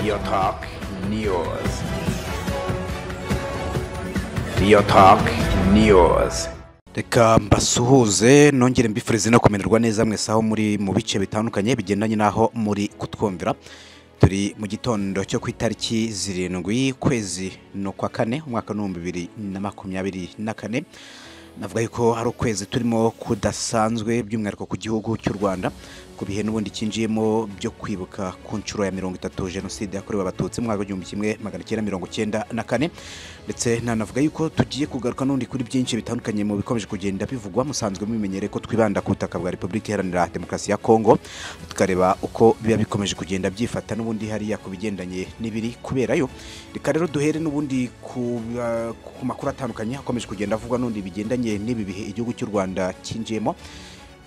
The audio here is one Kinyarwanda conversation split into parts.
Real Talk News. Real Talk News. reka mbasuhuze nongere mbifurize no kumererwa neza mwese aho muri mu bice bitandukanye bigendanye n'aho muri kutwumvira turi mu gitondo cyo ku itariki zirindwi ukwezi ni ukwa kane umwaka w'ibihumbi bibiri na makumyabiri na kane navuga yuko hari ukwezi turimo kudasanzwe by'umwihariko ku gihugu cy'u rwanda ku bihe n'ubundi cyinjiyemo byo kwibuka ku nshuro ya mirongo itatu jenoside yakorewe abatutsi mu mwaka w'igihumbi kimwe magana cyenda mirongo cyenda na kane ndetse nanavuga yuko tugiye kugaruka n'undi kuri byinshi bitandukanye mu bikomeje kugenda bivugwa musanzwe mubimenyere ko twibanda ku butaka bwa repubulika iharanira demokarasi ya kongo tukareba uko biba bikomeje kugenda byifata n'ubundi hariya ku bigendanye n'ibiri kuberayo reka rero duhere n'ubundi ku ba- ku makuru atandukanye akomeje kugenda avugwa n'undi bigendanye n'ibi bihe igihugu cy'u rwanda cyinjiyemo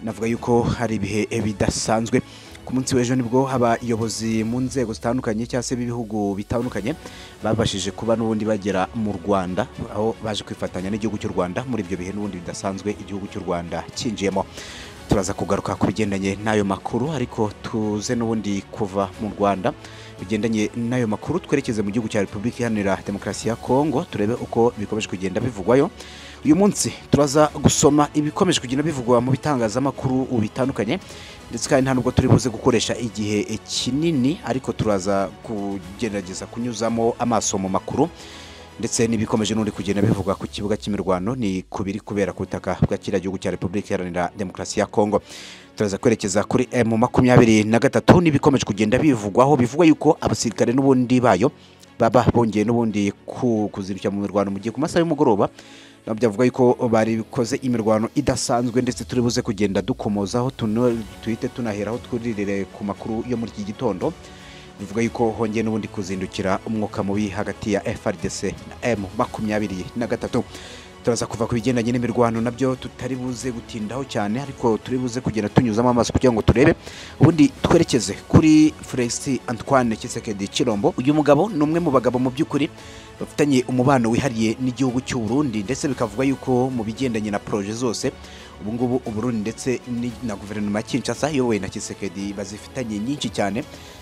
navuga yuko hari ibihe bidasanzwe ku munsi w'ejo nibwo abayobozi mu nzego zitandukanye cyangwa se b'ibihugu bitandukanye babashije kuba n'ubundi bagera mu rwanda aho baje kwifatanya n'igihugu cy'u rwanda muri ibyo bihe n'ubundi bidasanzwe igihugu cy'u rwanda cyinjiyemo turaza kugaruka ku bigendanye n'ayo makuru ariko tuze n'ubundi kuva mu rwanda bigendanye n'ayo makuru twerekeze mu gihugu cya repubulika iharanira demokarasi ya kongo turebe uko bikomeje kugenda bivugwayo uyu munsi turaza gusoma ibikomeje kugenda bivugwa mu bitangazamakuru bitandukanye ndetse kandi nta nubwo turi buze gukoresha igihe kinini ariko turaza kugerageza kunyuzamo amaso mu makuru ndetse n'ibikomeje n'undi kugenda bivugwa ku kibuga cy'imirwano ni ku biri kubera ku butaka bwa kiriya gihugu cya repubulika iharanira demokarasi ya kongo turaza kwerekeza kuri emu makumyabiri na gatatu n'ibikomeje kugenda bivugwaho bivugwa yuko abasirikare n'ubundi bayo baba bongeye n'ubundi ku- kuzirukira mu mirwano mu gihe ku masaha y'umugoroba nabo byavuga yuko barikoze imirwano idasanzwe ndetse turi buze kugenda dukomozaho tuno- tuhite tunaheraho twuririre ku makuru yo muri iki gitondo bivuga yuko hongeye n'ubundi kuzindukira umwuka mubi hagati ya FRDC na M makumyabiri na gatatu turaza kuva ku bigendanye n'imirwano nabyo tutari buze gutindaho cyane ariko turi buze kugenda tunyuzamo amaso kugira ngo turebe ubundi twerekeze kuri Felix Antoine Tshisekedi Chilombo uyu mugabo ni umwe mu bagabo mu by'ukuri bafitanye umubano wihariye n'igihugu cy'u Burundi ndetse bikavuga yuko mu bigendanye na proje zose ubu ngubu Uburundi ndetse ni- na guverinoma ya Kinshasa iyobowe na Tshisekedi bazifitanye nyinshi cyane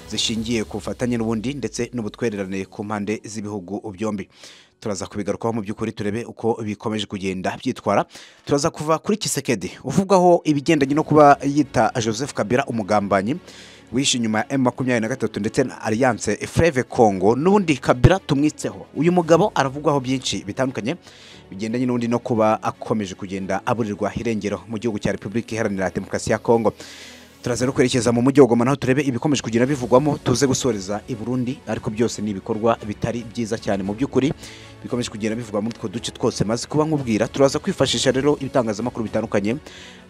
zishingiye ku bufatanye n'ubundi ndetse n'ubutwererane ku mpande z'ibihugu byombi turaza kubigarukaho mu by'ukuri turebe uko bikomeje kugenda byitwara turaza kuva kuri kisekedi uvugwaho ibigendanye no kuba yita joseph kabila umugambanyi wishe inyuma ya m makumyabiri na gatatu ndetse na alliance freve congo n'ubundi kabila tumwitseho uyu mugabo aravugwaho byinshi bitandukanye bigendanye n'undi no kuba akomeje kugenda aburirwa irengero mu gihugu cya repubulika iharanira demokarasi ya kongo turaza no kwerekeza mu mujyi wa goma naho turebe ibikomeje kugenda bivugwamo tuze gusoreza i burundi ariko byose ni ibikorwa bitari byiza cyane mu by'ukuri bikomeje kugenda bivugwa muri utwo duce twose maze kuba nkubwira turaza kwifashisha rero ibitangazamakuru bitandukanye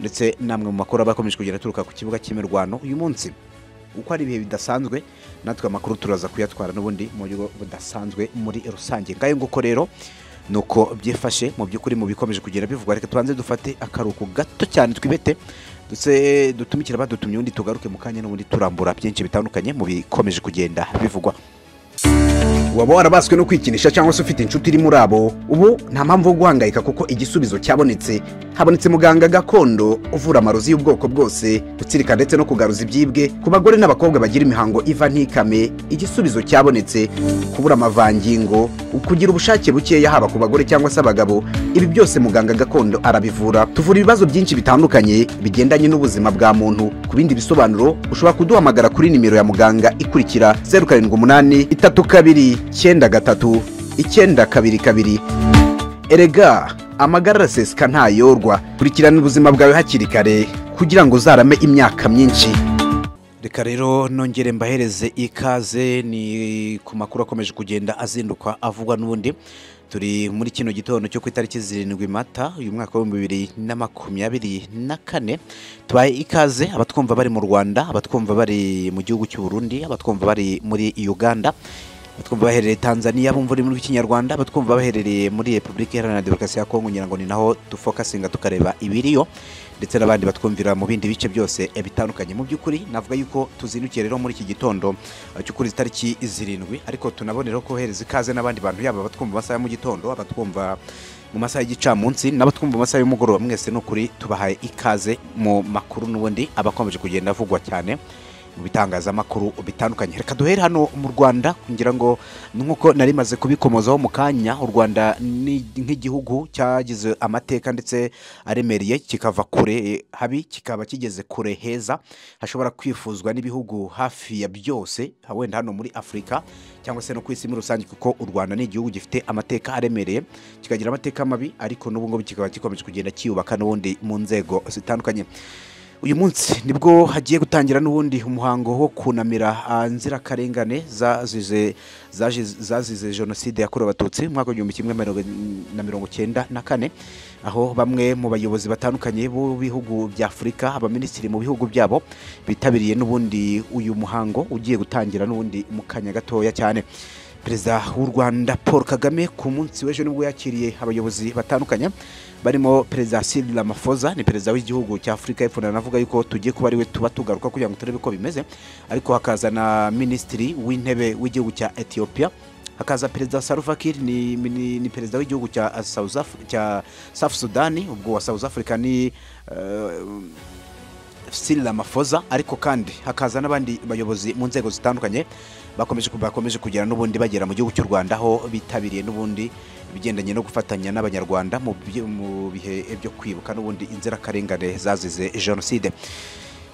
ndetse n'amwe mu makuru aba akomeje kugenda aturuka ku kibuga cy'imirwano uyu munsi uko ari ibihe bidasanzwe natwe amakuru turaza kuyatwara n'ubundi mu buryo budasanzwe muri rusange ngayo nguko rero ni uko byifashe mu by'ukuri mu bikomeje kugenda bivugwa reka tubanze dufate akaruhuko gato cyane twibete ndetse dutumikire abadutumye ubundi tugaruke mu kanya n'ubundi turambura byinshi bitandukanye mu bikomeje kugenda bivugwa waba warabaswe no kwikinisha cyangwa se ufite inshuti iri muri abo ubu nta mpamvu yo guhangayika kuko igisubizo cyabonetse habonetse muganga gakondo uvura amarozi y'ubwoko bwose gutsirika ndetse no kugaruza ibyibwe ku bagore n'abakobwa bagira imihango iva ntikame igisubizo cyabonetse kubura amavangingo kugira ubushake bukeya haba ku bagore cyangwa se abagabo ibi byose muganga gakondo arabivura tuvura ibibazo byinshi bitandukanye bigendanye n'ubuzima bwa muntu ku bindi bisobanuro ushobora kuduhamagara kuri nimero ya muganga ikurikira zeru karindwi umunani itatu kabiri icyenda gatatu icyenda kabiri kabiri erega amagara araseseka ntayorwa kurikirana ubuzima bwawe hakiri kare kugira ngo uzarame imyaka myinshi reka rero nongere mbahereze ikaze ni ku makuru akomeje kugenda azinduka avugwa n'ubundi turi muri kino gitondo cyo ku itariki zirindwi mata uyu mwaka w'ibihumbi bibiri na makumyabiri na kane tubaye ikaze abatwumva bari mu rwanda abatwumva bari mu gihugu cy'u Burundi abatwumva bari muri uganda abatwumva baherereye tanzania bumva ururimi rw'ikinyarwanda abatwumva baherereye muri repubulika iharanira demokarasi ya kongo ngira ngo ni naho dufokasinga tukareba ibiriyo ndetse n'abandi batwumvira mu bindi bice byose eh, bitandukanye mu by'ukuri navuga yuko tuzindukiye rero muri iki gitondo eh, cyo kuri izi tariki zirindwi ariko tunaboneraho kohereza ikaze n'abandi bantu yaba abatwumva mu masaha ya mu gitondo abatwumva mu masaha y'igicamunsi n'abatwumva mu masaha y'umugoroba mwese ni ukuri tubahaye ikaze mu makuru n'ubundi abakomeje kugenda avugwa cyane mu bitangazamakuru bitandukanye reka duhere hano mu rwanda ngira ngo nk'uko nari maze kubikomozaho mu kanya u rwanda ni nk'igihugu cyagize amateka ndetse aremereye kikava kure habi kikaba kigeze kure heza hashobora kwifuzwa n'ibihugu hafi ya byose wenda hano muri afurika cyangwa se no ku isi muri rusange kuko u rwanda ni igihugu gifite amateka aremereye kikagira amateka mabi ariko n'ubu ngubu kikaba gikomeje kugenda kiyubaka n'ubundi mu nzego zitandukanye uyu munsi nibwo hagiye gutangira n'ubundi umuhango wo kunamira ah, inzirakarengane zazize zaje- zazize jenoside yakorewe abatutsi mu mwaka w'igihumbi kimwe mirongo- na mirongo cyenda na kane aho bamwe mu bayobozi batandukanye b'ibihugu bya afurika abaminisitiri mu bihugu byabo bitabiriye n'ubundi uyu muhango ugiye gutangira n'ubundi mu kanya gatoya cyane perezida w'u rwanda paul kagame ku munsi w'ejo nibwo yakiriye abayobozi batandukanye barimo perezida Cyril Ramaphosa ni perezida w'igihugu cya Afurika y'Epfo navuga yuko tugiye kuba ariwe tuba tugaruka kugira ngo turebe uko bimeze ariko hakaza na minisitiri w'intebe w'igihugu cya Ethiopia hakaza perezida Salva Kiir ni, ni, ni perezida w'igihugu cya South, Af- cya South Sudan ubwo wa South Africa ni eh, Cyril Ramaphosa ariko kandi hakaza n'abandi bayobozi mu nzego zitandukanye bakomeje ku- bakomeje kugera n'ubundi bagera mu gihugu cy'u Rwanda aho bitabiriye n'ubundi ibigendanye no gufatanya n'abanyarwanda mu byi- mu bihe byo kwibuka n'ubundi inzirakarengane zazize jenoside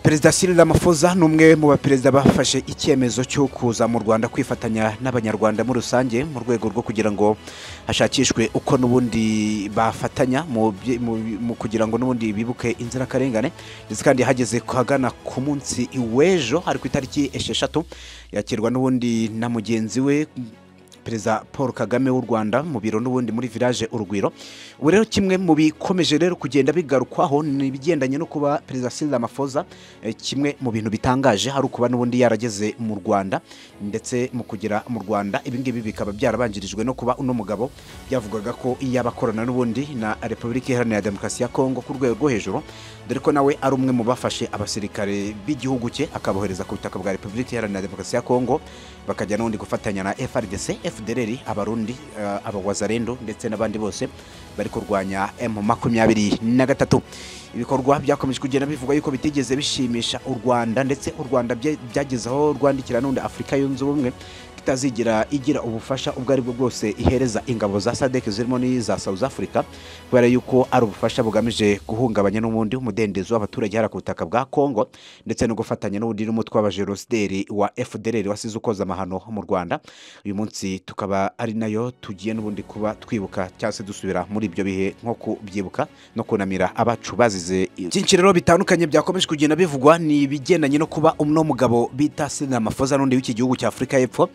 perezida Cyril Ramaphosa ni umwe mu baperezida bafashe icyemezo cyo kuza mu Rwanda kwifatanya n'abanyarwanda muri rusange mu rwego rwo kugira ngo hashakishwe uko n'ubundi bafatanya mu byi- mu- mu kugira ngo n'ubundi bibuke inzirakarengane ndetse kandi hageze kuhagana ku munsi w'ejo ari ku itariki esheshatu yakirwa n'ubundi na mugenzi we perezida paul kagame w'u rwanda mu biro n'ubundi muri village urugwiro ubu rero kimwe mu bikomeje rero kugenda bigarukwaho ni ibigendanye no kuba perezida sinzi amafoza kimwe mu bintu bitangaje hari ukuba n'ubundi yarageze mu rwanda ndetse mu kugera mu rwanda ibingibi bikaba byarabanjirijwe no kuba uno mugabo byavugaga ko iyo abakorana n'ubundi na repubulika iharanira demokarasi ya kongo ku rwego rwo hejuru dore ko nawe ari umwe mu bafashe abasirikare b'igihugu cye akabohereza ku butaka bwa repubulika iharanira demokarasi ya kongo bakajya n'ubundi gufatanya na FRDC, FDLR, abarundi, eh, abawazarendo ndetse n'abandi bose bari kurwanya M makumyabiri na gatatu. Ibikorwa byakomeje kugenda bivugwa yuko bitigeze bishimisha u Rwanda ndetse u Rwanda bya- byageze aho rwandikira n'undi Afurika yunze ubumwe itazigira igira ubufasha ubwo ari bwo bwose ihereza ingabo za sadek zirimo n'iza south africa kubera yuko ari ubufasha bugamije guhungabanya n'ubundi umudendezo w'abaturage hariya ku butaka bwa congo ndetse no gufatanya n'ubundi n'umutwe w'abajenosideri wa fdr wasize ukoza amahano mu rwanda uyu munsi tukaba ari nayo tugiye n'ubundi kuba twibuka cyangwa se dusubira muri ibyo bihe nko kubyibuka no kunamira abacu bazize byinshi rero bitandukanye byakomeje kugenda bivugwa ni ibigendanye no kuba umno mugabo bita Cyril Ramaphosa n'undi w'iki gihugu cya afurika y'epfo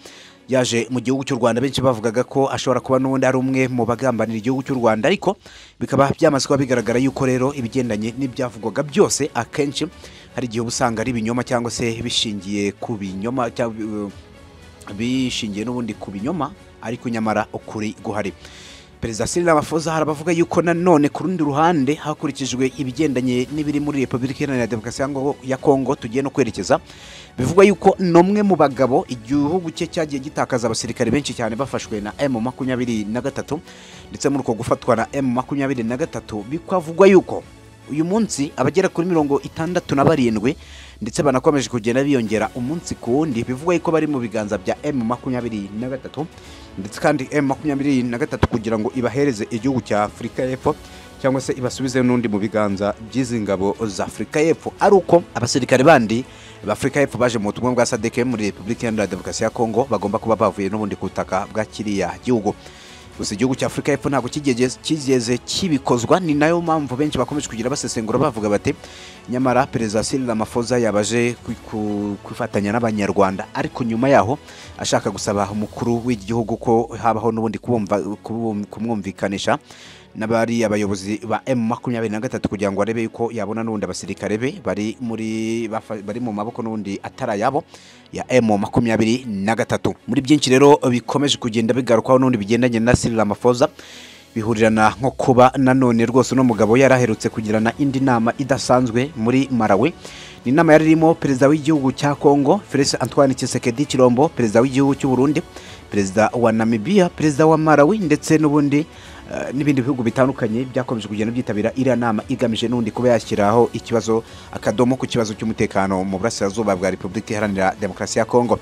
yaje mu gihugu cy'u rwanda benshi bavugaga ko ashobora kuba n'ubundi ari umwe mu bagambanira igihugu cy'u rwanda ariko bikaba byamaze kuba bigaragara yuko rero ibigendanye n'ibyavugwaga byose akenshi hari igihe uba usanga ari ibinyoma cyangwa se bishingiye ku binyoma cyangwa bishingiye n'ubundi ku binyoma ariko nyamara ukuri guhari perezida Cyril Ramaphosa hari abavuga yuko nanone ku rundi ruhande hakurikijwe ibigendanye n'ibiri muri repubulika iharanira demokarasi ya Ngo- ya kongo tugiye no kwerekeza bivugwa yuko n'umwe mu bagabo igihugu cye cyagiye gitakaza abasirikare benshi cyane bafashwe na m makumyabiri na gatatu ndetse muri uko gufatwa na m makumyabiri na gatatu bikavugwa yuko uyu munsi abagera kuri mirongo itandatu na barindwi ndetse banakomeje kugenda biyongera umunsi ku wundi bivugwa yuko bari mu biganza bya m makumyabiri na gatatu ndetse kandi m makumyabiri na gatatu kugira ngo ibahereze igihugu cya afurika y'epfo cyangwa se ibasubize n'undi mu biganza by'izi ngabo za afurika y'epfo ari uko abasirikare bandi b'afurika y'epfo baje mu butumwa bwa sadeke muri repubulika iharanira demokarasi ya kongo bagomba kuba bavuye n'ubundi ku butaka bwa kiriya gihugu gusa igihugu cya afurika y'epfo ntabwo kigeze kigeze kibikozwa ni nayo mpamvu benshi bakomeje kugira basesengura bavuga bati nyamara perezida Cyril Ramaphosa yabaje kwi- ku- kwifatanya n'abanyarwanda ariko nyuma yaho ashaka gusaba umukuru w'igihugu ko habaho n'ubundi kubumva- kubum- kumwumvikanisha n'abari abayobozi ba M23 kugira ngo arebe yuko yabona n'ubundi abasirikare be bari muri bafa- bari mu maboko n'ubundi atari ayabo ya M23 muri byinshi rero bikomeje kugenda bigarukwaho n'ubundi bigendanye na Cyril Ramaphosa bihurirana nko kuba nanone rwose uno mugabo yaraherutse kugirana indi nama idasanzwe muri Malawi ni inama yari irimo perezida w'igihugu cya Congo Felix Antoine Tshisekedi Chilombo perezida w'igihugu cy'u Burundi perezida wa Namibia perezida wa Malawi ndetse n'ubundi eh, n'ibindi bihugu bitandukanye byakomeje kugenda byitabira iriya nama igamije n'ubundi kuba yashyiraho ikibazo akadomo ku kibazo cy'umutekano mu burasirazuba bwa repubulika iharanira demokarasi ya kongo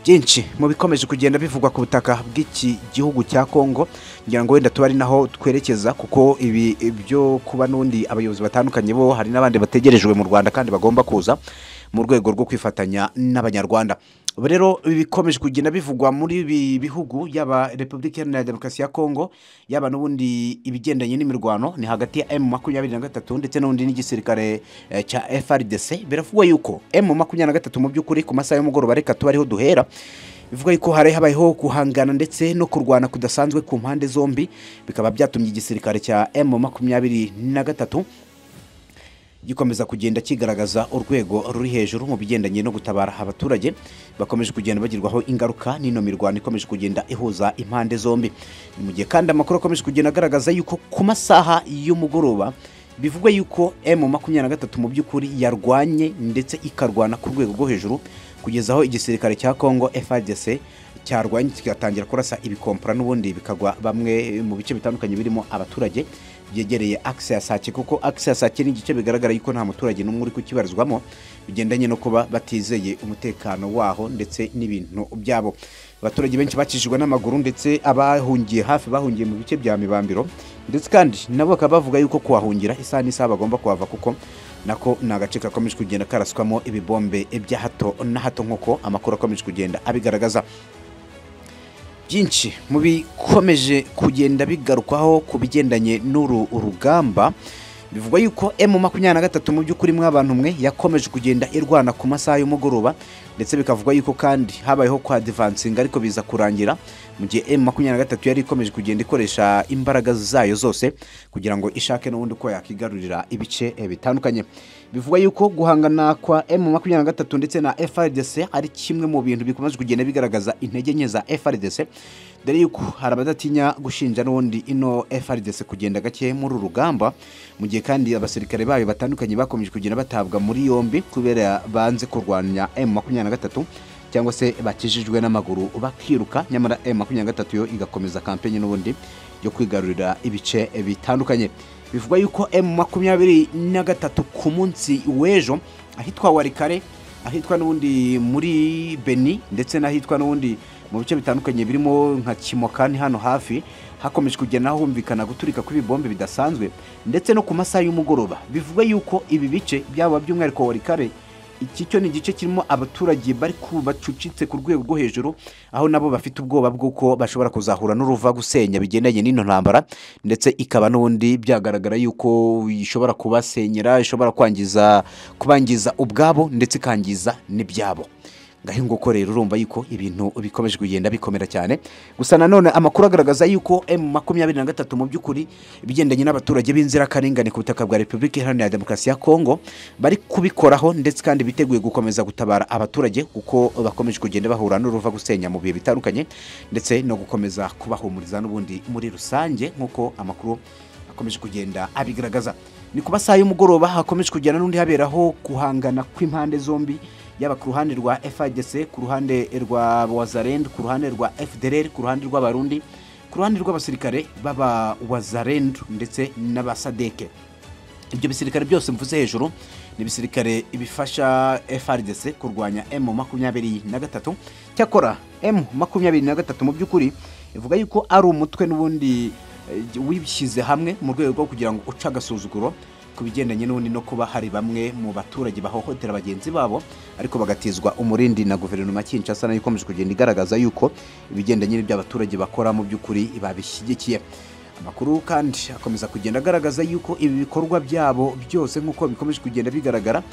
byinshi mu bikomeje kugenda bivugwa ku butaka bw'iki gihugu cya kongo ngira ngo wenda tuba ari naho twerekeza kuko ibi byo kuba n'undi abayobozi batandukanye bo hari n'abandi bategerejwe mu rwanda kandi bagomba kuza mu rwego rwo kwifatanya n'abanyarwanda Ubu rero ibi bikomeje kugenda bivugwa muri ibi bihugu yaba repubulika iharanira demokarasi ya kongo yaba n'ubundi ibigendanye n'imirwano ni hagati ya emu makumyabiri na gatatu ndetse n'ubundi n'igisirikare eh, cya frdc biravugwa yuko emu makumyabiri na gatatu mu by'ukuri ku masaha y'umugoroba reka tuba ariho duhera bivuga yuko hari habayeho guhangana ndetse no kurwana kudasanzwe ku mpande zombi bikaba byatumye igisirikare cya emu makumyabiri na gatatu gikomeza kugenda kigaragaza urwego ruri hejuru mu bigendanye no gutabara abaturage bakomeje kugenda bagirwaho ingaruka n'ino mirwano ikomeje kugenda ihuza impande zombi Ni mu gihe kandi amakuru akomeje kugenda agaragaza yuko ku masaha y'umugoroba bivugwa yuko m makumyabiri na gatatu mu by'ukuri yarwanye ndetse ikarwana ku rwego rwo hejuru kugeza aho igisirikare cya congo frdc cyarwanye kigatangira kurasa ibikompora n'ubundi bikagwa bamwe mu bice bitandukanye birimo abaturage byegereye akisi ya sake kuko akisi ya sake ni igice bigaragara yuko nta muturage n'umwe uri kukibarizwamo bigendanye no kuba batizeye umutekano waho ndetse n'ibintu byabo abaturage benshi bakijijwe n'amaguru ndetse abahungiye hafi bahungiye mu bice bya mibambiro ndetse kandi nabo bakaba bavuga yuko kuhahungira isaha n'isaha bagomba kuhava kuko nako ni agace gakomeje kugenda karaswamo ibibombe bya hato na hato nk'uko amakuru akomeje kugenda abigaragaza byinshi mu bikomeje kugenda bigarukwaho ku bigendanye n'uru rugamba bivugwa yuko emu makumyabiri na gatatu mu by'ukuri mwe abantu mwe yakomeje kugenda irwana ku masaha y'umugoroba ndetse bikavugwa yuko kandi habayeho kwa divansinga ariko biza kurangira mu gihe emu makumyabiri na gatatu yari ikomeje kugenda ikoresha imbaraga zayo zose kugira ngo ishake n'ubundi ko yakigarurira ibice eh, bitandukanye bivugwa yuko guhangana kwa emu makumyabiri na gatatu ndetse na frdc ari kimwe mu bintu bikomeje kugenda bigaragaza intege nke za frdc dore yuko hari abadatinya gushinja n'ubundi ino frdc kugenda gake muri uru rugamba mu gihe kandi abasirikare bayo batandukanye bakomeje kugenda batabwa muri yombi kubera banze kurwanya emu makumyabiri na gatatu cyangwa se bakijijwe n'amaguru bakiruka nyamara emu makumyabiri na gatatu yo igakomeza kampenyi n'ubundi yo kwigarurira ibice bitandukanye bivugwa yuko emu makumyabiri na gatatu ku munsi w'ejo ahitwa warikare ahitwa n'ubundi muri beni ndetse n'ahitwa n'ubundi mu bice bitandukanye birimo nka kimokani hano hafi hakomeje kugenda humvikana guturika kw'ibibombe bidasanzwe ndetse no ku masaha y'umugoroba bivuga yuko ibi bice byaba by'umwihariko wa rikare iki cyo ni igice kirimo abaturage bari ku bacucitse ku rwego rwo hejuru aho nabo bafite ubwoba bw'uko bashobora kuzahura n'uruva gusenya bigendanye n'ino ntambara ndetse ikaba n'ubundi byagaragara yuko ishobora kubasenyera ishobora kwangiza kubangiza ubwabo ndetse ikangiza n'ibyabo ngaho nguko rero urumva yuko ibintu bikomeje kugenda bikomera cyane gusa nanone amakuru agaragaza yuko emu makumyabiri na gatatu mu by'ukuri ibigendanye n'abaturage b'inzirakarengane ku butaka bwa repubulika iharanira demokarasi ya kongo bari kubikoraho ndetse kandi biteguye gukomeza gutabara abaturage kuko bakomeje kugenda bahura n'uruva gusenya mu bihe bitandukanye ndetse no gukomeza kubahumuriza n'ubundi muri rusange nk'uko amakuru akomeje kugenda abigaragaza ni ku masaha y'umugoroba hakomeje kugenda n'undi haberaho guhangana kw'impande zombi yaba ku ruhande rwa FARDC ku ruhande rwa wazarend ku ruhande rwa FDLR ku ruhande rw'abarundi ku ruhande rw'abasirikare baba wazarend ndetse n'abasadeke ibyo bisirikare byose mvuze hejuru ni ibisirikare bifasha FRDC kurwanya M makumyabiri na gatatu cyakora M makumyabiri na gatatu mu by'ukuri ivuga yuko ari umutwe n'ubundi eh, wishyize hamwe mu rwego rwo kugira ngo uce agasuzuguro ku bigendanye n'ubundi no kuba hari bamwe mu baturage bahohotera bagenzi babo ariko bagatizwa umurindi na guverinoma ya Kinshasa nayo ikomeje kugenda igaragaza yuko ibigendanye n'ibyo abaturage bakora mu by'ukuri babishyigikiye amakuru kandi akomeza kugenda agaragaza yuko ibi bikorwa byabo byose nk'uko bikomeje kugenda bigaragara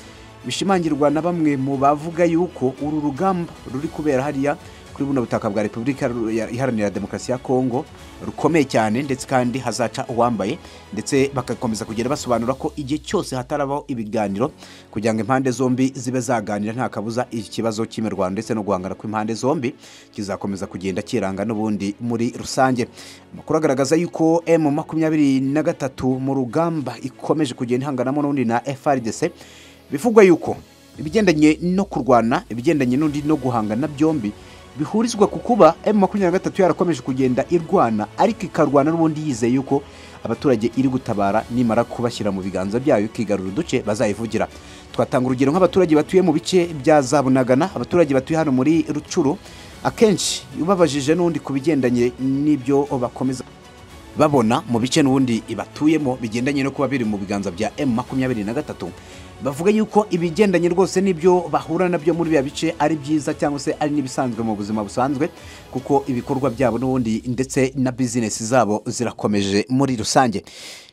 bishimangirwa na bamwe mu bavuga yuko uru rugamba ruri kubera hariya kuri buno butaka bwa repubulika ya- iharanira demokarasi ya kongo rukomeye cyane ndetse kandi hazaca uwambaye ndetse bagakomeza kugenda basobanura ko igihe cyose hatarabaho ibiganiro kugira ngo impande zombi zibe zaganira nta kabuza ikibazo cy'imirwano ndetse no guhangana kw'impande zombi kizakomeza kugenda kiranga n'ubundi muri rusange amakuru agaragaza yuko m makumyabiri na gatatu mu rugamba ikomeje kugenda ihanganamo n'ubundi na frdc bivugwa yuko ibigendanye no kurwana ibigendanye n'undi no guhangana byombi bihurizwa ku kuba emu makumyabiri na gatatu yarakomeje kugenda irwana ariko ikarwana n'ubundi yizeye yuko abaturage iri gutabara nimara kubashyira mu biganza byayo ikigarura uduce bazayivugira twatanga urugero nk'abaturage batuye mu bice bya za bunagana abaturage batuye hano muri rucuru akenshi ubabajije n'undi ku bigendanye n'ibyo bakomeza babona mu bice n'ubundi batuyemo bigendanye no kuba biri mu biganza bya emu makumyabiri na gatatu bavuga yuko ibigendanye rwose n'ibyo bahura nabyo muri biriya bice ari byiza cyangwa se ari n'ibisanzwe mu buzima busanzwe kuko ibikorwa byabo n'ubundi ndetse na bizinesi zabo zirakomeje muri rusange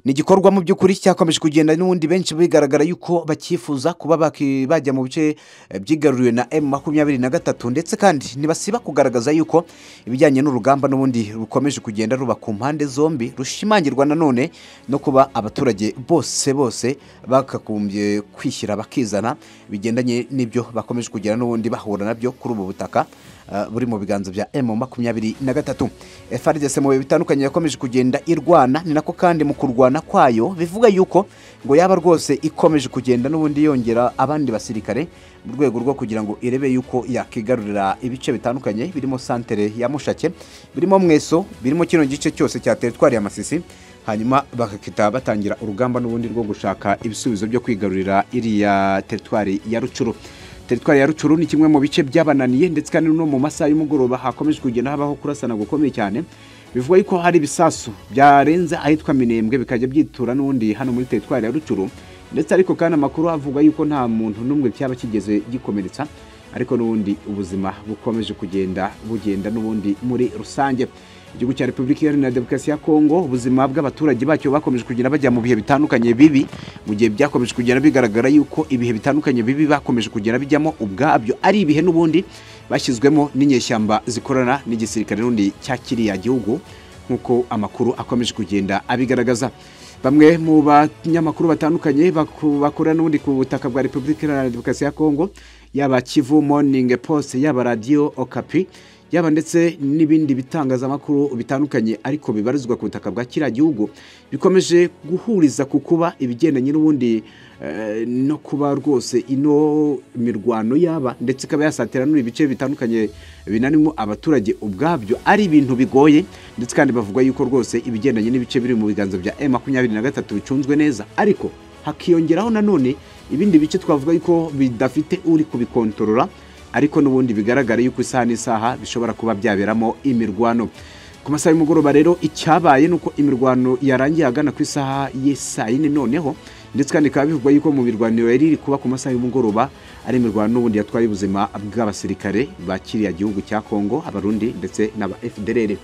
ni igikorwa mu by'ukuri cyakomeje kugenda n'ubundi benshi bigaragara yuko bakifuza kuba baki- bajya mu bice eh, byigaruriwe na emu makumyabiri na gatatu ndetse kandi ntibasiba kugaragaza yuko ibijyanye n'urugamba n'ubundi rukomeje kugenda ruba ku mpande zombi rushimangirwa nanone no kuba abaturage bose bose bakagombye kwishyira bakizana bigendanye n'ibyo bakomeje kugira n'ubundi bahura nabyo kuri ubu butaka eh, buri mu biganza bya emu makumyabiri na gatatu FRDC mu bihe bitandukanye yakomeje kugenda irwana ni nako kandi mu kurwana kwayo bivuga yuko ngo yaba rwose ikomeje kugenda n'ubundi yongera abandi basirikare mu rwego rwo kugira ngo irebe yuko yakigarurira ibice bitandukanye birimo santere ya mushake birimo mweso birimo kino gice cyose cya teritwari ya masisi hanyuma bagahita batangira urugamba n'ubundi rwo gushaka ibisubizo byo kwigarurira iriya teritwari ya rucuru teritwari ya rucuru ni kimwe mu bice byabananiye ndetse kandi no mu masaha y'umugoroba hakomeje kugenda habaho kurasana gukomeye cyane bivuga yuko hari ibisasu byarenze ahitwa minembwe bikajya byitura n'ubundi hano muri teritwari ya rucuru ndetse ariko kandi amakuru avuga yuko nta muntu n'umwe cyaba kigeze gikomeretsa ariko n'ubundi ubuzima bukomeje kugenda bugenda n'ubundi muri rusange igihugu cya repubulika iharanira demokarasi ya kongo ubuzima bw'abaturage bacyo bakomeje kugenda bajya mu bihe bitandukanye bibi mu gihe byakomeje kugenda bigaragara yuko ibihe bitandukanye bibi bakomeje kugenda bijyamo ubwabyo ari ibihe n'ubundi bashyizwemo n'inyeshyamba zikorana n'igisirikare n'undi cya kiriya gihugu nk'uko amakuru akomeje kugenda abigaragaza bamwe mu banyamakuru batandukanye baku- bakorera n'ubundi ku butaka bwa repubulika iharanira demokarasi ya kongo yaba kivu morning post yaba radiyo okapi yaba ndetse n'ibindi bitangazamakuru bitandukanye ariko bibarizwa ku butaka bwa kiriya gihugu bikomeje guhuriza ku kuba ibigendanye n'ubundi eh, no kuba rwose ino mirwano yaba ndetse ikaba yasatira n'ibice bitandukanye binanimo abaturage ubwabyo ari ibintu bigoye ndetse kandi bavuga yuko rwose ibigendanye n'ibice biri mu biganza bya M makumyabiri na gatatu bicunzwe neza ariko hakiyongeraho nanone ibindi bice twavuga yuko bidafite uri kubikontorora ariko n'ubundi bigaragara yuko isaha n'isaha bishobora kuba byaberamo imirwano ku masaha y'umugoroba rero icyabaye ni uko imirwano yarangiye agana ku isaha y'isaa yine noneho ndetse kandi bikaba bivugwa yuko mu mirwano yari iri kuba ku masaha y'umugoroba ari imirwano n'ubundi yatwaye ubuzima bw'abasirikare ba kiriya gihugu cya kongo abarundi ndetse n'aba fdrr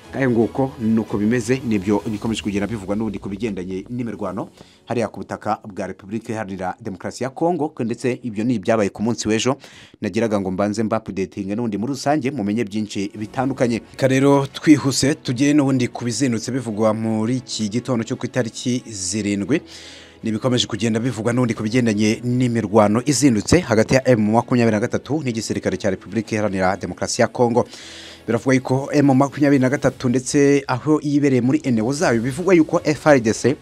kaya nguko nuko bimeze nibyo bikomeje kugenda bivugwa n'ubundi ku bigendanye n'imirwano hariya ku butaka bwa repubulika iharanira demokarasi ya kongo ndetse ibyo ni ibyabaye ku munsi w'ejo nagiraga ngo mbanze mbapudetinge n'ubundi muri rusange mumenye byinshi bitandukanye reka rero twihuse tugere n'ubundi ku bizindutse bivugwa muri iki gitondo cyo ku itariki zirindwi ntibikomeje kugenda bivugwa n'ubundi ku bigendanye n'imirwano izindutse hagati ya emu makumyabiri na gatatu n'igisirikare cya repubulika iharanira demokarasi ya kongo biravugwa yuko emu makumyabiri na gatatu ndetse aho yibereye muri eneo zayo bivugwa yuko frdc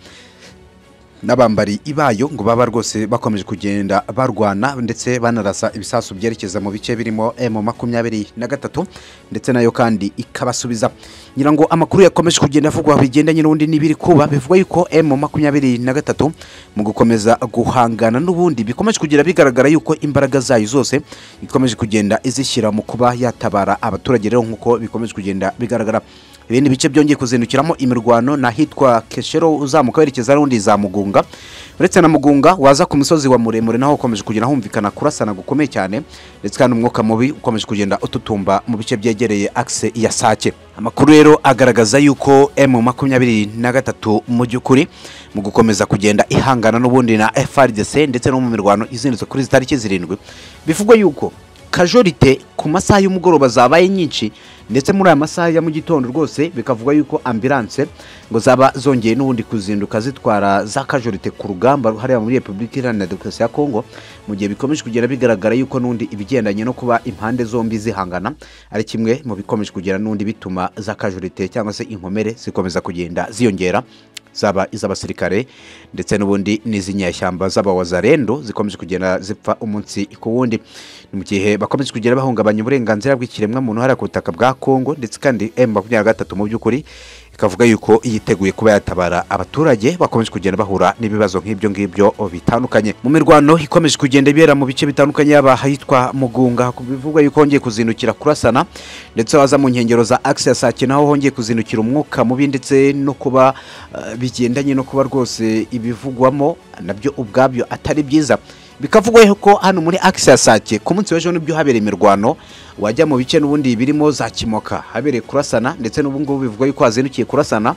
n'abambari ibayo ngo baba rwose bakomeje kugenda barwana ndetse banarasa ibisasu byerekeza mu bice birimo emu makumyabiri na gatatu ndetse nayo kandi ikabasubiza ngira ngo amakuru yakomeje kugenda avugwa bigendanye n'ubundi n'ibiri kuba bivuga yuko emu makumyabiri na gatatu mu gukomeza guhangana n'ubundi bikomeje kugenda bigaragara yuko imbaraga zayo zose ikomeje kugenda izishyira mu kuba yatabara abaturage rero nk'uko bikomeje kugenda bigaragara ibindi bice byongeye kuzindukiramo imirwano ni ahitwa keshero uzamuka werekeza n'undi za mugunga uretse na mugunga waza ku musozi wa muremure naho ukomeje kugenda humvikana kurasana gukomeye cyane ndetse kandi umwuka mubi ukomeje kugenda ututumba mu bice byegereye akise ya sake amakuru rero agaragaza yuko emu makumyabiri na gatatu mu by'ukuri mu gukomeza kugenda ihangana n'ubundi na frdc ndetse no mu mirwano izindutse kuri izi tariki zirindwi bivugwa yuko kajorite ku masaha y'umugoroba zabaye nyinshi ndetse muri aya masaha ya mu gitondo rwose bikavugwa yuko ambilanse ngo zaba zongeye n'ubundi kuzinduka zitwara za kajorite ku rugamba hariya muri repubulika iharanira demokarasi ya kongo mu gihe bikomeje kugenda bigaragara yuko n'undi ibigendanye no kuba impande zombi zihangana ari kimwe mu bikomeje kugera n'undi bituma za kajorite cyangwa se inkomere zikomeza kugenda ziyongera zaba iz'abasirikare ndetse n'ubundi n'iz'inyeshyamba z'abawazarendo zikomeje kugenda zipfa umunsi ku wundi ni mu gihe bakomeje kugenda bahungabanya uburenganzira bw'ikiremwamuntu hariya ku butaka bwa kongo ndetse kandi m makumyabiri na gatatu mu by'ukuri ikavuga yuko yiteguye kuba yatabara abaturage bakomeje kugenda bahura n'ibibazo nk'ibyo ngibyo bitandukanye mu mirwano ikomeje kugenda ibera mu bice bitandukanye yaba ahitwa mugunga bivugwa yuko hongeye kuzindukira kurasana ndetse waza mu nkengero za akisi ya sake naho hongeye kuzindukira umwuka mubi ndetse no kuba eh, bigendanye no kuba rwose ibivugwamo nabyo ubwabyo atari byiza bikavugwa yuko hano muri akisi ya sake ku munsi w'ejo nibyo habereye imirwano wajya mu bice n'ubundi birimo za kimoka habereye kurasana ndetse n'ubu ngubu bivugwa yuko hazindukiye kurasana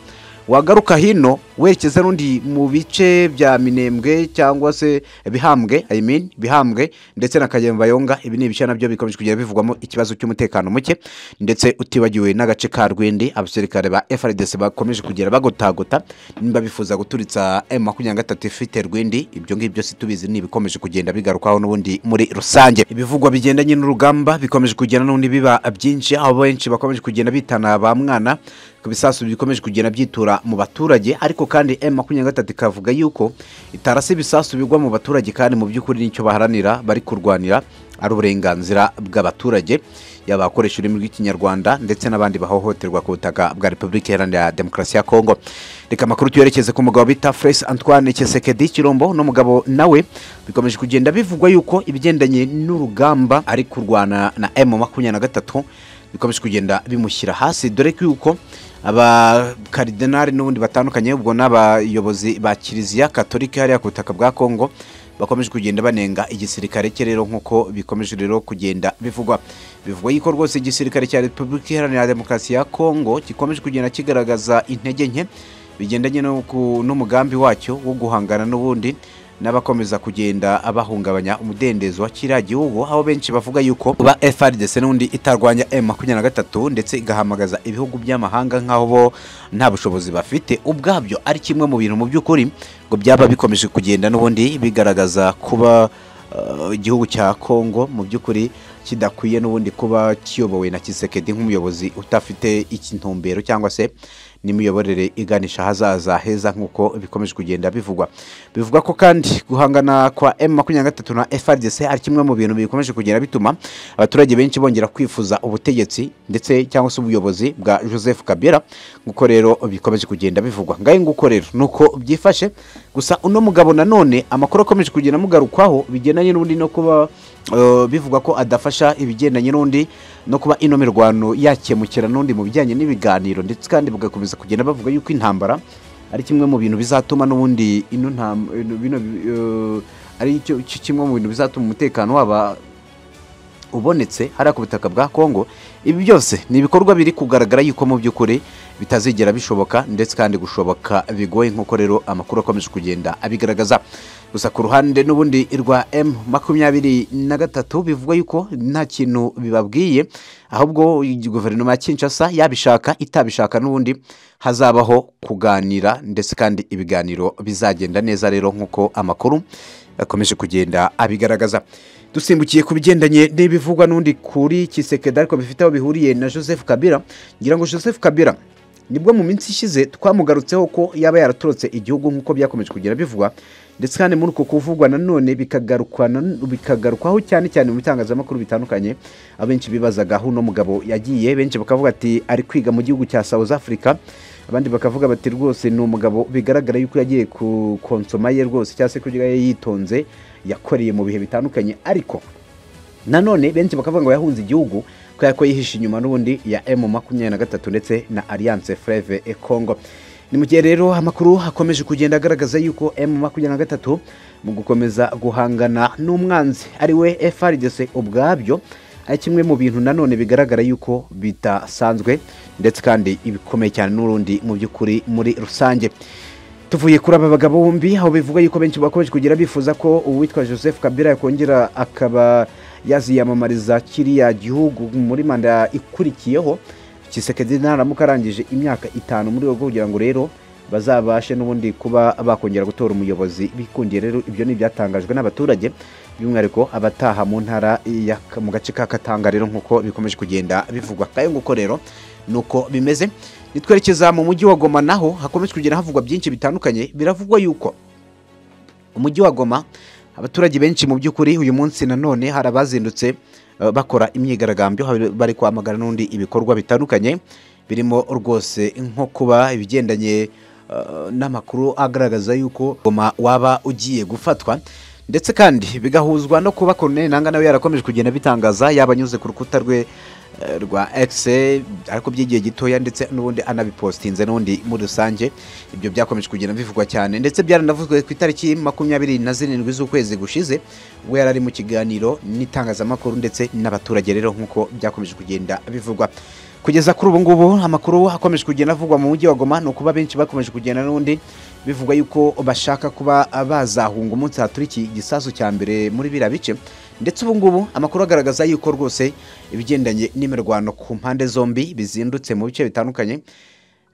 wagaruka hino werekeza n'undi mu bice bya minembwe cyangwa se bihambwe I mean, bihambwe ndetse na kagemba yonga ibi ni ibice nabyo bikomeje kugenda bivugwamo ikibazo cy'umutekano muke ndetse utibagiwe n'agace ka rwindi abasirikare ba frdc bakomeje kugera bagotagota nimba bifuza guturitsa m makumyabiri na gatatu ifite rwindi ibyo ngibyo si tubizi ni ibikomeje kugenda bigarukaho n'ubundi muri rusange ibivugwa bigendanye n'urugamba bikomeje kugenda n'ubundi biba byinshi aho benshi bakomeje kugenda bitana ba mwana ku bisasu bikomeje kugenda byitura mu baturage ariko kandi m makumyabiri na gatatu ikavuga yuko itarasi ibisasu bigwa mu baturage kandi mu by'ukuri nicyo baharanira bari kurwanira ari uburenganzira bw'abaturage yaba abakoresha ururimi rw'ikinyarwanda ndetse n'abandi bahohoterwa ku butaka bwa repubulika iharanira demokarasi ya kongo reka amakuru tuyerekeze ku mugabo bita Fres antoine kisekedi kirombo n'umugabo nawe bikomeje kugenda bivugwa yuko ibigendanye n'urugamba ari kurwana na m makumyabiri na gatatu bikomeje kugenda bimushyira hasi dore ko yuko abakaridenari n'ubundi batandukanye ubwo n'abayobozi ba kiliziya katolika hariya ku butaka bwa kongo bakomeje kugenda banenga igisirikare cye rero nk'uko bikomeje rero kugenda bivugwa bivugwa yuko rwose igisirikare cya repubulika iharanira demokarasi ya kongo gikomeje kugenda kigaragaza intege nke bigendanye no ku- n'umugambi wacyo wo guhangana n'ubundi n'abakomeza kugenda bahungabanya umudendezo wa kiriya gihugu aho benshi bavuga yuko kuba frdc n'undi itarwanya m makumyabiri na gatatu ndetse igahamagaza ibihugu by'amahanga nk'aho bo nta bushobozi bafite ubwabyo ari kimwe mu bintu mu by'ukuri ngo byaba bikomeje kugenda n'ubundi bigaragaza kuba eh, igihugu cya kongo mu by'ukuri kidakwiye n'ubundi kuba kiyobowe na kisekedi nk'umuyobozi udafite intumbero cyangwa se n'imiyoborere iganisha ahazaza heza nk'uko bikomeje kugenda bivugwa bivugwa ko kandi guhangana kwa m makumyabiri na gatatu na frdc ari kimwe mu bintu bikomeje kugenda bituma abaturage benshi bongera kwifuza ubutegetsi ndetse cyangwa se ubuyobozi bwa joseph kabera nk'uko rero bikomeje kugenda bivugwa ngahe nguko rero ni uko byifashe gusa uno mugabo nanone amakuru akomeje kugenda amugarukwaho bigendanye n'ubundi no kuba eh, bivugwa ko adafasha ibigendanye n'undi no kuba ino mirwano yakemukira n'undi mu bijyanye n'ibiganiro ndetse kandi bugakomeza kugenda bavuga yuko intambara ari kimwe mu bintu bizatuma n'ubundi ino ntam- ino- bino eh, ari cyo- cyo kimwe mu bintu bizatuma umutekano waba ubonetse hariya ku butaka bwa kongo ibi byose ni ibikorwa biri kugaragara yuko mu by'ukuri bitazigera bishoboka ndetse kandi gushoboka bigoye nk'uko rero amakuru akomeje kugenda abigaragaza gusa ku ruhande n'ubundi rwa m makumyabiri na gatatu bivuga yuko nta kintu bibabwiye ahubwo guverinoma ya kinshasa yabishaka itabishaka n'ubundi hazabaho kuganira ndetse kandi ibiganiro bizagenda neza rero nk'uko amakuru akomeje kugenda abigaragaza dusimbukiye ku bigendanye n'ibivugwa n'undi kuri kisekedi ariko bifite aho bihuriye na joseph kabira ngira ngo joseph kabira nibwo mu minsi ishize twamugarutseho ko yaba yaratorotse igihugu nk'uko byakomeje kugenda bivugwa ndetse kandi muri uko kuvugwa nanone bikagarukwa nan- bikagarukwaho cyane cyane mu bitangazamakuru bitandukanye abenshi bibazaga aho uno mugabo yagiye benshi bakavuga ati ari kwiga mu gihugu cya south africa abandi bakavuga bati rwose ni umugabo bigaragara yuko yagiye ku konsoma ye rwose cyangwa se kurya ye yitonze yakoreye mu bihe bitandukanye ariko nanone benshi bakavuga ngo yahunze igihugu kubera ko yihishe inyuma n'ubundi ya m makumyabiri na gatatu ndetse na alliance freve e congo ni mu gihe rero amakuru akomeje kugenda agaragaza yuko m makumyabiri na gatatu mu gukomeza guhangana n'umwanzi ari we frdc ubwabyo ari kimwe mu bintu nanone bigaragara yuko bidasanzwe ndetse kandi ibikomeye cyane n'urundi mu by'ukuri muri rusange tuvuye kuri aba bagabo bombi aho bivuga yuko benshi bakomeje kugira bifuza ko uwitwa joseph kabila yakongera akaba yaziyamamariza kiriya gihugu muri manda ikurikiyeho kisekedi naramuka arangije imyaka itanu muri rwego rwo kugira ngo rero bazabashe n'ubundi kuba bakongera gutora umuyobozi bikundiye rero ibyo ni ibyatangajwe n'abaturage by'umwihariko abataha mu ntara ya- mu gace ka katanga rero nk'uko bikomeje kugenda bivugwa kayo nguko rero ni uko bimeze nitwerekeza mu mujyi wa goma naho hakomeje kugenda havugwa byinshi bitandukanye biravugwa yuko umujyi wa goma abaturage benshi mu by'ukuri uyu munsi nanone hari abazindutse eh, bakora imyigaragambyo hari- bari kwamagana n'undi ibikorwa bitandukanye birimo rwose nko kuba ibigendanye eh, n'amakuru agaragaza yuko goma waba ugiye gufatwa ndetse kandi bigahuzwa no kuba Colonel Nanga nawe yarakomeje kugenda bitangaza yaba anyuze ku rukuta rwe eh, rwa X ariko by'igihe gitoya ndetse n'ubundi anabipostinze n'ubundi muri rusange ibyo byakomeje kugenda bivugwa cyane ndetse byaranavuzwe ku itariki makumyabiri na zirindwi z'ukwezi gushize ubwo yari ari mu kiganiro n'itangazamakuru ndetse n'abaturage rero nk'uko byakomeje kugenda bivugwa kugeza kuri ubu ngubu amakuru akomeje kugenda avugwa mu mujyi wa goma ni ukuba benshi bakomeje kugenda n'ubundi bivugwa yuko bashaka kuba bazahunga umunsi haturi iki gisasu cya mbere muri biriya bice ndetse ubu ngubu amakuru agaragaza yuko rwose ibigendanye n'imirwano ku mpande zombi bizindutse mu bice bitandukanye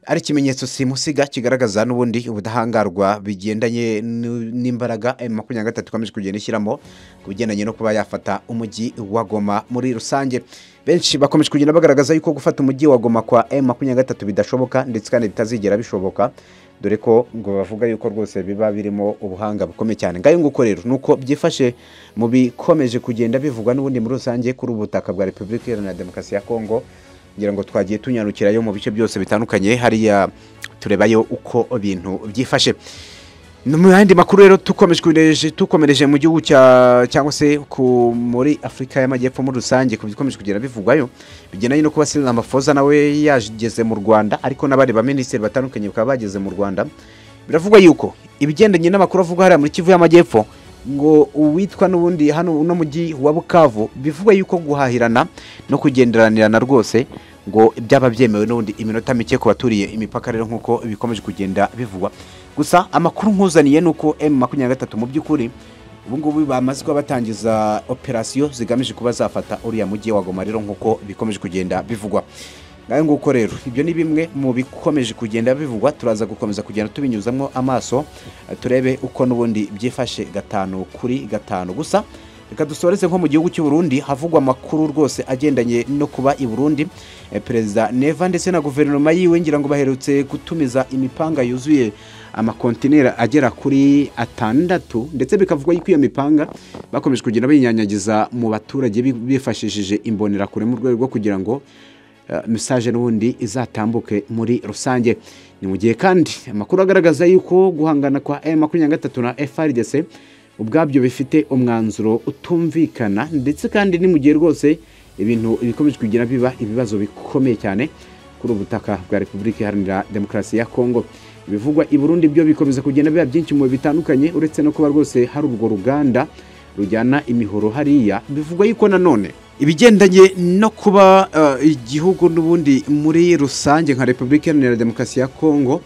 ari ikimenyetso simusiga kigaragaza n'ubundi ubudahangarwa bigendanye n'u- n'imbaraga makumyabiri na gatatu ikomeje kugenda ishyiramo ku bigendanye no kuba yafata umujyi wa goma muri rusange benshi bakomeje kugenda bagaragaza yuko gufata umujyi wa goma kwa m makumyabiri na gatatu bidashoboka ndetse kandi bitazigera bishoboka dore ko ngo bavuga yuko rwose biba birimo ubuhanga bukomeye cyane ngayo nguko rero ni uko byifashe mu bikomeje kugenda bivugwa n'ubundi muri rusange kuri ubu butaka bwa repubulika iharanira demokarasi ya kongo ngira ngo twagiye tunyarukirayo mu bice byose bitandukanye hariya turebayo uko ibintu byifashe no mu yandi makuru rero tukomeje tukomereje mu gihugu cya- cyangwa se ku muri afurika y'amajyepfo muri rusange ku bikomeje kugenda bivugwayo bigendanye no kuba Cyril Ramaphosa nawe yageze mu rwanda ariko n'abandi baminisitiri batandukanye bakaba bageze mu rwanda biravugwa yuko ibigendanye n'amakuru avugwa hariya muri kivu y'amajyepfo ngo uwitwa n'ubundi hano uno mujyi wa bukavu bivugwa yuko guhahirana no kugenderanirana rwose ngo byaba byemewe n'ubundi iminota mike ku baturiye imipaka rero nk'uko bikomeje kugenda bivugwa gusa amakuru nkuzaniye ni uko m makumyabiri na gatatu mu by'ukuri ubu ngubu bamaze kuba batangiza operasiyo zigamije kuba zafata uriya mujyi wa goma rero nk'uko bikomeje kugenda bivugwa ngayo nguko rero ibyo ni bimwe mu bikomeje kugenda bivugwa turaza gukomeza kugenda tubinyuzamo amaso eh, turebe uko n'ubundi byifashe gatanu kuri gatanu gusa reka dusoreze nko mu gihugu cy'u Burundi havugwa amakuru rwose agendanye no kuba i Burundi Eh, perezida Neva ndetse na guverinoma yiwe ngira ngo baherutse gutumiza imipanga yuzuye amakontinera agera kuri atandatu ndetse bikavugwa yuko iyo mipanga bakomeje kugenda bayinyanyagiza mu baturage bi- bifashishije imbonerakure mu rwego rwo kugira ngo eh, message n'ubundi izatambuke muri rusange ni mu gihe kandi amakuru agaragaza yuko guhangana kwa M23 na FRDC ubwabyo bifite umwanzuro utumvikana ndetse kandi ni mu gihe rwose ibintu bikomeje kugira biba ibibazo bikomeye cyane kuri ubu butaka bwa repubulika iharanira demokarasi ya kongo ibivugwa i burundi byo bikomeza kugenda biba byinshi mu bihe bitandukanye uretse no kuba rwose hari urwo ruganda rujyana imihoro hariya bivugwa yuko nanone ibigendanye no kuba eh, igihugu n'ubundi muri rusange nka repubulika iharanira demokarasi ya kongo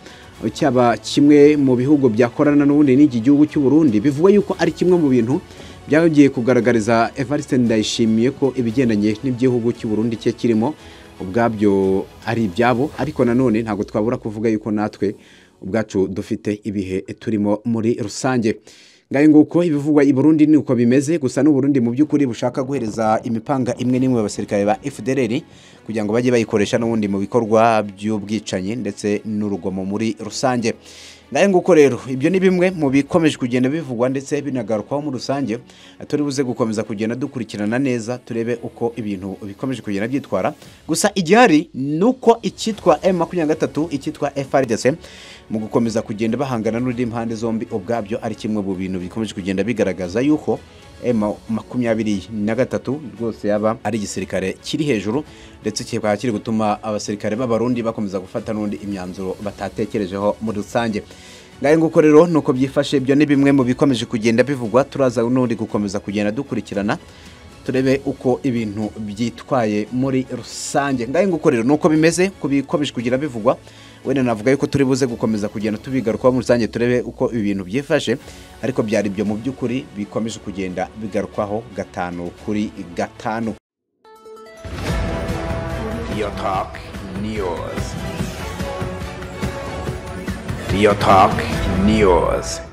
cyaba kimwe mu bihugu byakorana n'ubundi n'iki gihugu cy'u Burundi bivugwa yuko ari kimwe mu bintu byagiye kugaragariza Evariste Ndayishimiye ko ibigendanye n'igihugu cy'u Burundi cye kirimo ubwabyo ari ibyabo ariko nanone ntabwo twabura kuvuga yuko natwe ubwacu dufite ibihe turimo muri rusange ngayo nguko ibivugwa i Burundi ni uko bimeze gusa n'u Burundi mu by'ukuri bushaka guhereza imipanga imwe n'imwe abasirikare ba FDLR kugira ngo bajye bayikoresha n'ubundi mu bikorwa by'ubwicanyi ndetse n'urugomo muri rusange ngayo nguko rero ibyo ni bimwe mu bikomeje kugenda bivugwa ndetse binagarukaho muri rusange turi buze gukomeza kugenda dukurikirana neza turebe uko ibintu bikomeje kugenda byitwara gusa igihari ni uko icyitwa M23 icyitwa FRDC mu gukomeza kugenda bahangana n'undi impande zombi ubwabyo ari kimwe mu bintu bikomeje kugenda bigaragaza yuko M makumyabiri na gatatu rwose yaba ari igisirikare kiri hejuru ndetse kikaba kiri gutuma abasirikare b'abarundi bakomeza gufata n'undi imyanzuro batatekerejeho muri rusange ngayo nguko rero nuko byifashe ibyo ni bimwe mu bikomeje kugenda bivugwa turaza n'undi gukomeza kugenda dukurikirana turebe uko ibintu byitwaye muri rusange ngayo nguko rero nuko bimeze ku bikomeje kugira bivugwa wenda navuga yuko turi buze gukomeza kugenda tubigarukaho muri rusange turebe uko ibi bintu byifashe ariko byari ibyo mu by'ukuri bikomeje kugenda bigarukwaho gatanu kuri gatanu Real Talk News. Real Talk News.